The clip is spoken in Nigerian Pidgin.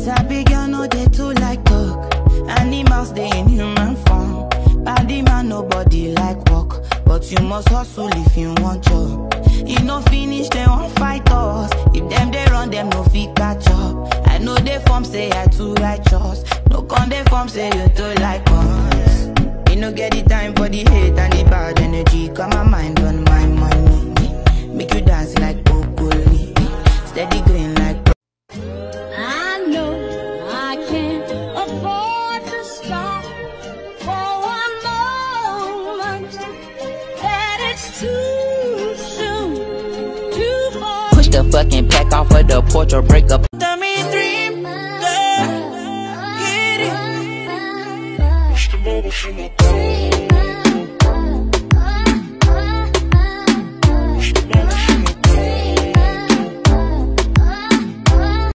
Sabi girl no dey too like talk. Animals dey in human form. Body man nobody like work, but you must hustle if you want job. E no finish dem wan fight us. If dem dey run dem no fit catch up. I know dey form say I too righteous. No con dey form say you too like us. Me no get the time for the hate and the bad energy. Got my mind on my money. Make you dance like broccoli. Steady green like I know I can't afford to stop for one moment. That it's too soon to fall. Push the fucking pack off of the porch or break up. Tell me dream, girl. Get it. Dream